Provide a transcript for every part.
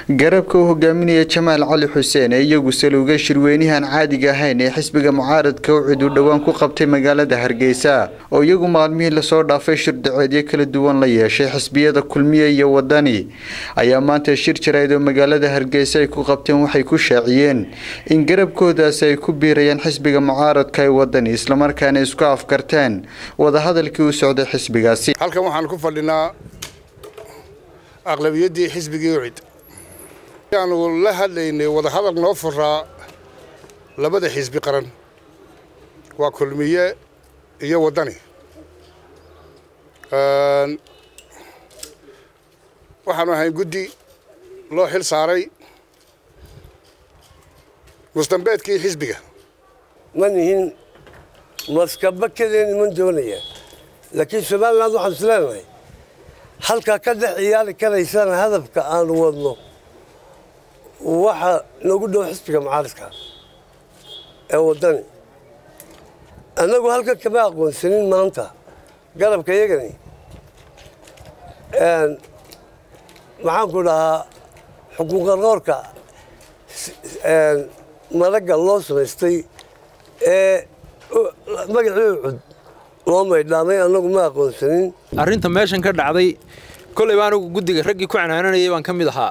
garabka uu hogaaminaya jamaal cali xuseen ee iyagu saluuga shirweynahan caadiga ahayn ee xisbiga mucaaradka ucid uu dhowaan ku qabtay magaalada hargeysa oo iyagu maalmihii lasoo dhaafay shirdaceedyo kala duwan la yeeshay xisbiyada kulmiye iyo wadani ayaa maanta shir jarayd oo magaalada hargeysa ay ku qabteen waxay ku shaaciyeen in garabkoodaasi ay ku biirayaan xisbiga mucaaradka ee wadani islamarkaana isku afkarteen wadahadalkii u socday xisbigaasi halkan waxaan ku fadhinaa aqlabiyaddii xisbigii ucid aanu la hadlaynay wadahadal noo furaa labada xisbi qaran waa kulmiye iyo waddani waxaanu ahayn guddi loo xil saaray mustambeedkii xisbiga ma nihin maskaba kadeen iman doonaya laakiin somaliland waxaan is leenahay halkaa ka dhex ciyaari karaysana hadafka aanu wadno waxaa noogu dhow xisbiga mucaaradka ee waddani annagu halkan kama aqoonsanin maanta garabka iyagani maxaanku dhahaa xuquuqarqoorka maragga loo samaystay ee magacii cud loo maydhaamay annagu ma aqoonsanin arrinta meeshan ka dhacday kollayba anigu guddiga raggii ku canaananayay baan ka mid ahaa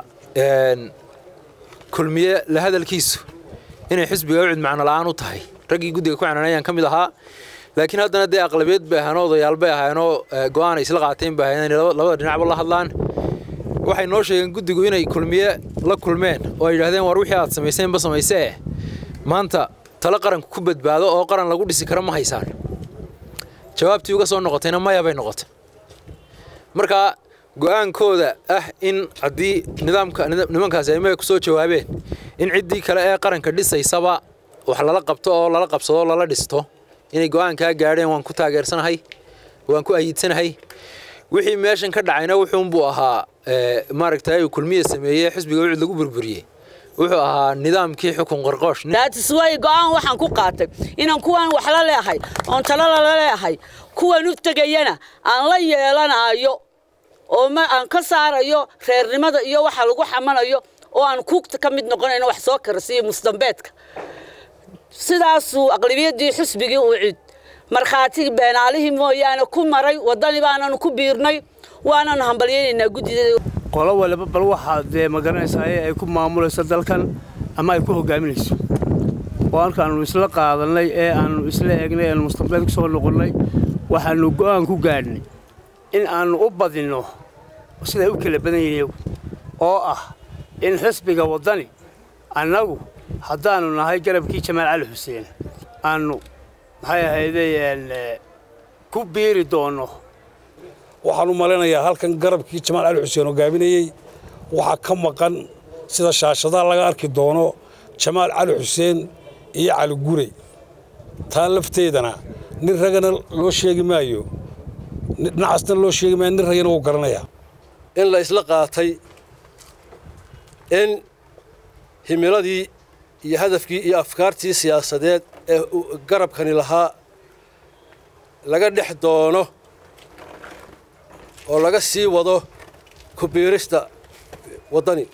kulmiye la hadalkiisu inay xisbiga ucid macno la'aan u tahay raggii guddiga ku canaanayaan ka mid ahaa laakiin haddana dee aqlabiyad bay ahaan odayaal bay ahaanoo go'aan ay isla qaateen bay ahayn inay labada dhinacba la hadlaan waxay noo sheegeen guddigu inay kulmiye la kulmeen oo ay yidhahdeen war wixii aad samayseenba samaysee maanta talo qaranku ku badbaado oo qaran lagu dhisi kara ma haysaan jawaabtii uga soo noqotayna maya bay noqotay marka go'aankooda ah in haddii nidaamka nimankaasi ay maya ku soo jawaabeen in ciddii kale ee qaranka dhisaysaba wax lala qabto oo lala qabsado oo lala dhisto inay go'aankaa gaadheen waan ku taageersanahay waan ku ayiidsanahay wixii meeshan ka dhacayna wuxuunbuu ahaa maaragtay uu kulmiye sameeyey xisbiga ucid lagu burburiyey wuxuu ahaa nidaamkii xukun qarqoosh daatisway go'aan waxaan ku qaatay inaan kuwan wax la leehay oon talo lala leehay kuwan u tegayana aan la yeelanayo oo aan ka saarayo reernimada iyo waxa lagu xamanayo oo aan kuugta ka mid noqonayno wax soo karasiyo musdambeedka sidaasuu aqlibiyaddii xisbigii uu cid markhaati beenaalihii mooyaane ku maray waddani baananu ku biirnay waananu hambalyaynaynaa guddideeda qolo waliba bal waxaa dee magaranaysaa ay ku maamulayso dalkan ama ay ku hogaaminayso oo halkaannu isla qaadannay ee aannu isla eegnay eanu mustambeed ku soo noqonnay waxaannu go'aan ku gaadhnay in aannu u badinno siday u kala badan yihiin oo ah in xisbiga waddani annagu haddaannu nahay garabkii jamaal cali xuseen aannu maxay ahaydeen ku biiri doonno waxaan u malaynayaa halkan garabkii jamaal cali xuseen hogaaminayey waxaa ka maqan sida shaashadaha laga arki doono jamaal cali xuseen iyo cali gurey taa lafteedana nin ragana loo sheegi maayo dhinacasna loo sheegi maayo nin ragana wuu garanayaa in la isla qaatay in himiladii iyo hadafkii iyo afkaartii siyaasadeed ee garabkani lahaa laga dhex doono oo laga sii wado ku biirista waddani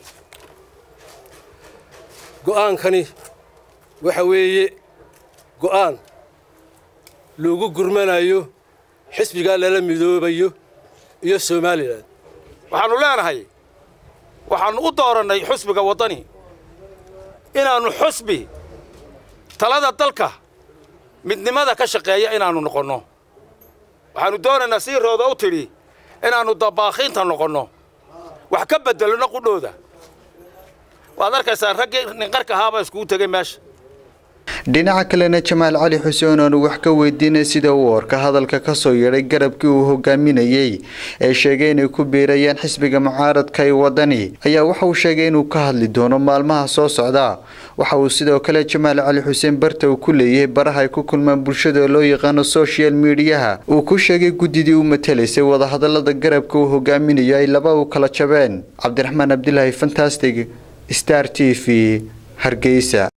go'aankani waxa weeye go'aan lagu gurmanayo xisbigaa lala midoobayo iyo somalilan waxaannu leenahay waxaannu u doorannay xusbiga waddani inaannu xusbi talada dalka midnimada ka shaqeeya inaannu noqonno waxaannu doonaynaa sii rooda u tidhi inaannu dabaakhiinta noqonno wax ka beddelno qudhooda waad arkaysaa raggii ninqarka ahaabaa iskugu tegay meesha dhinaca kalena jamaal cali xuseen oonu wax ka weydiinay sida uu orka hadalka ka soo yeedhay garabkii uu hogaaminayey ee sheegay inay ku biirayaan xisbiga mucaaradka ee waddani ayaa waxa uu sheegay inuu ka hadli doono maalmaha soo socda waxa uu sidoo kale jamaal cali xuseen barta uu ku leeyahay baraha ay ku kulmaan bulshada loo yaqaano social mediyaha uu ku sheegay guddidii u matalaysay wadahadalada garabka uu hogaaminayo ay laba u kala jabeen cabdiraxmaan cabdilaahi fantastic star t v hargeysa